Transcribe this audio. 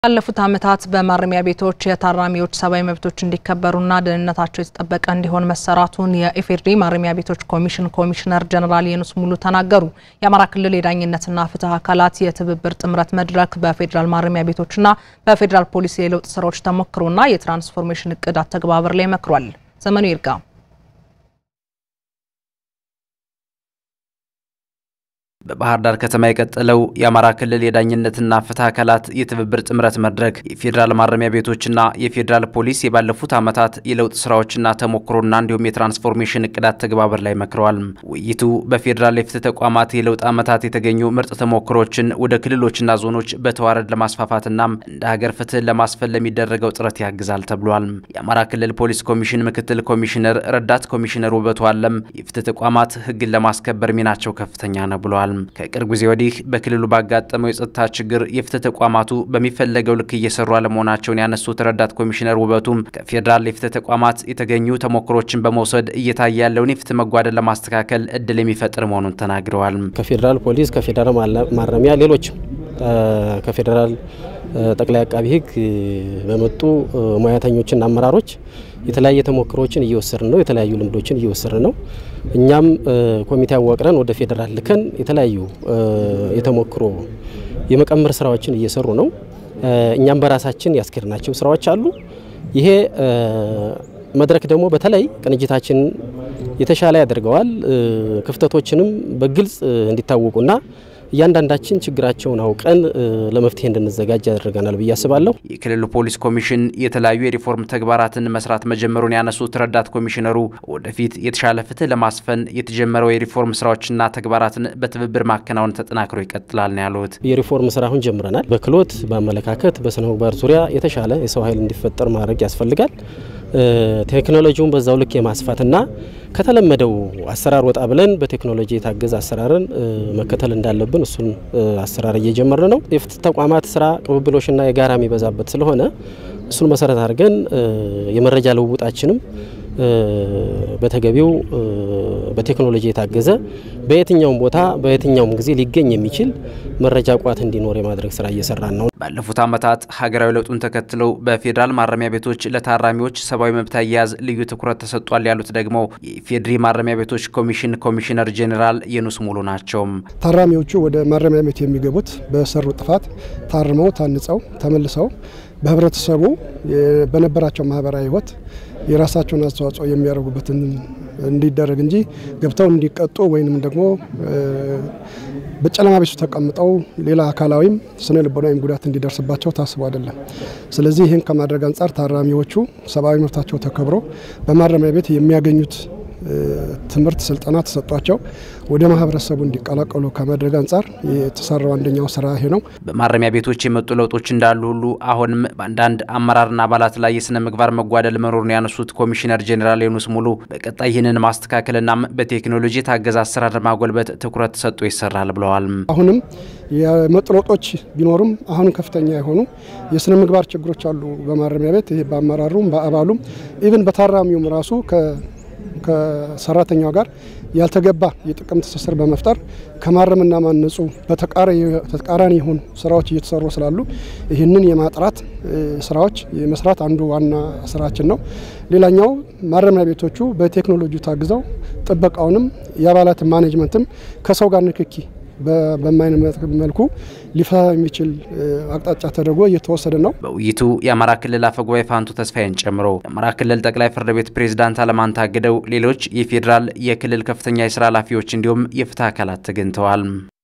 ባለፉት ዓመታት በማረሚያ ቤቶች የታራሚዎች ሰብአዊ መብቶች እንዲከበሩና ደህንነታቸው የተጠበቀ እንዲሆን መሰራቱን የኢፌዴሪ ማረሚያ ቤቶች ኮሚሽን ኮሚሽነር ጀኔራል የኑስ ሙሉ ተናገሩ። የአማራ ክልል የዳኝነትና ፍትህ አካላት የትብብር ጥምረት መድረክ በፌዴራል ማረሚያ ቤቶችና በፌዴራል ፖሊስ የለውጥ ስራዎች ተሞክሮና የትራንስፎርሜሽን እቅድ አተግባበር ላይ መክሯል። ዘመኑ ይርጋ በባህር ዳር ከተማ የቀጠለው የአማራ ክልል የዳኝነትና ፍትህ አካላት የትብብር ጥምረት መድረክ የፌዴራል ማረሚያ ቤቶችና የፌዴራል ፖሊስ የባለፉት ዓመታት የለውጥ ስራዎችና ተሞክሮና እንዲሁም የትራንስፎርሜሽን እቅድ አተግባበር ላይ መክረዋል። ውይይቱ በፌዴራል የፍትህ ተቋማት የለውጥ ዓመታት የተገኙ ምርጥ ተሞክሮችን ወደ ክልሎችና ዞኖች በተዋረድ ለማስፋፋትና እንደ ሀገር ፍትህን ለማስፈን ለሚደረገው ጥረት ያግዛል ተብሏል። የአማራ ክልል ፖሊስ ኮሚሽን ምክትል ኮሚሽነር ረዳት ኮሚሽነር ውበቱ አለም የፍትህ ተቋማት ህግን ለማስከበር ሚናቸው ከፍተኛ ነው ብለዋል። ከቅርብ ጊዜ ወዲህ በክልሉ ባጋጠመው የጸጥታ ችግር የፍትህ ተቋማቱ በሚፈለገው ልክ እየሰሩ አለመሆናቸውን ያነሱት ረዳት ኮሚሽነር ውበቱም ከፌዴራል የፍትህ ተቋማት የተገኙ ተሞክሮችን በመውሰድ እየታየ ያለውን የፍትህ መጓደል ለማስተካከል እድል የሚፈጥር መሆኑን ተናግረዋል። ከፌዴራል ፖሊስ፣ ከፌዴራል ማረሚያ፣ ሌሎችም ከፌዴራል ጠቅላይ አቃቢ ህግ በመጡ ሙያተኞችና አመራሮች የተለያየ ተሞክሮችን እየወሰድን ነው። የተለያዩ ልምዶችን እየወሰድን ነው። እኛም ኮሚቴ አዋቅረን ወደ ፌዴራል ልከን የተለያዩ የተሞክሮ የመቀመር ስራዎችን እየሰሩ ነው። እኛም በራሳችን ያስኬድናቸው ስራዎች አሉ። ይሄ መድረክ ደግሞ በተለይ ቅንጅታችን የተሻለ ያደርገዋል። ክፍተቶችንም በግልጽ እንዲታወቁና እያንዳንዳችን ችግራቸውን አውቀን ለመፍትሄ እንድንዘጋጅ ያደርገናል ብዬ አስባለሁ። የክልሉ ፖሊስ ኮሚሽን የተለያዩ የሪፎርም ተግባራትን መስራት መጀመሩን ያነሱት ረዳት ኮሚሽነሩ ወደፊት የተሻለ ፍትህ ለማስፈን የተጀመረው የሪፎርም ስራዎችና ተግባራትን በትብብር ማከናወን ተጠናክሮ ይቀጥላል ነው ያሉት። የሪፎርም ስራ አሁን ጀምረናል። በክህሎት በአመለካከት፣ በስነ ምግባር ዙሪያ የተሻለ የሰው ኃይል እንዲፈጠር ማድረግ ያስፈልጋል። ቴክኖሎጂውን በዛው ልክ የማስፋትና ከተለመደው አሰራር ወጣ ብለን በቴክኖሎጂ የታገዘ አሰራርን መከተል እንዳለብን እሱን አሰራር እየጀመርን ነው። የፍትህ ተቋማት ስራ ቅብብሎሽና የጋራ የሚበዛበት ስለሆነ እሱን መሰረት አድርገን የመረጃ ልውውጣችንም በተገቢው በቴክኖሎጂ የታገዘ በየትኛውም ቦታ በየትኛውም ጊዜ ሊገኝ የሚችል መረጃ ቋት እንዲኖር የማድረግ ስራ እየሰራን ነው። ባለፉት ዓመታት ሀገራዊ ለውጡን ተከትለው በፌዴራል ማረሚያ ቤቶች ለታራሚዎች ሰብአዊ መብት አያያዝ ልዩ ትኩረት ተሰጥቷል ያሉት ደግሞ የኢፌዴሪ ማረሚያ ቤቶች ኮሚሽን ኮሚሽነር ጄኔራል የኑስ ሙሉ ናቸው። ታራሚዎቹ ወደ ማረሚያ ቤት የሚገቡት በሰሩ ጥፋት ታርመው ታንጸው ተመልሰው በህብረተሰቡ በነበራቸው ማህበራዊ ህይወት የራሳቸውን አስተዋጽኦ የሚያደርጉበትን እንዲደረግ እንጂ ገብተው እንዲቀጡ ወይንም ደግሞ በጨለማ ቤቱ ተቀምጠው ሌላ አካላዊም ስነ ልቦናዊም ጉዳት እንዲደርስባቸው ታስቦ አይደለም። ስለዚህ ይህን ከማድረግ አንጻር ታራሚዎቹ ሰብአዊ መብታቸው ተከብሮ በማረሚያ ቤት የሚያገኙት ትምህርት፣ ስልጠና ተሰጧቸው ወደ ማህበረሰቡ እንዲቀላቀሉ ከማድረግ አንጻር የተሰራው አንደኛው ስራ ይሄ ነው። በማረሚያ ቤቶች የመጡ ለውጦች እንዳሉ ሁሉ አሁንም በአንዳንድ አመራርና አባላት ላይ የስነ ምግባር መጓደል መኖሩን ያነሱት ኮሚሽነር ጄኔራል የኑስ ሙሉ በቀጣይ ይህንን ማስተካከልና በቴክኖሎጂ የታገዘ አሰራር ማጎልበት ትኩረት ተሰጥቶ ይሰራል ብለዋል። አሁንም የመጡ ለውጦች ቢኖሩም አሁንም ከፍተኛ የሆኑ የስነ ምግባር ችግሮች አሉ በማረሚያ ቤት ይሄ በአመራሩም በአባሉም ኢቭን በታራሚውም ራሱ ከሰራተኛው ጋር ያልተገባ የጥቅም ትስስር በመፍጠር ከማረምና ማነጹ በተቃራኒ የሆኑ ስራዎች እየተሰሩ ስላሉ ይህንን የማጥራት ስራዎች የመስራት አንዱ ዋና ስራችን ነው። ሌላኛው ማረሚያ ቤቶቹ በቴክኖሎጂ ታግዘው ጥበቃውንም የአባላት ማኔጅመንትም ከሰው ጋር ንክኪ በማይነት መልኩ ሊፈታ የሚችል አቅጣጫ ተደርጎ እየተወሰደ ነው። በውይይቱ የአማራ ክልል አፈጉባኤ ፋንቱ ተስፋዬን ጨምሮ የአማራ ክልል ጠቅላይ ፍርድ ቤት ፕሬዝዳንት አለማንታ አግደው ሌሎች የፌዴራል የክልል ከፍተኛ የስራ ኃላፊዎች እንዲሁም የፍትህ አካላት ተገኝተዋል።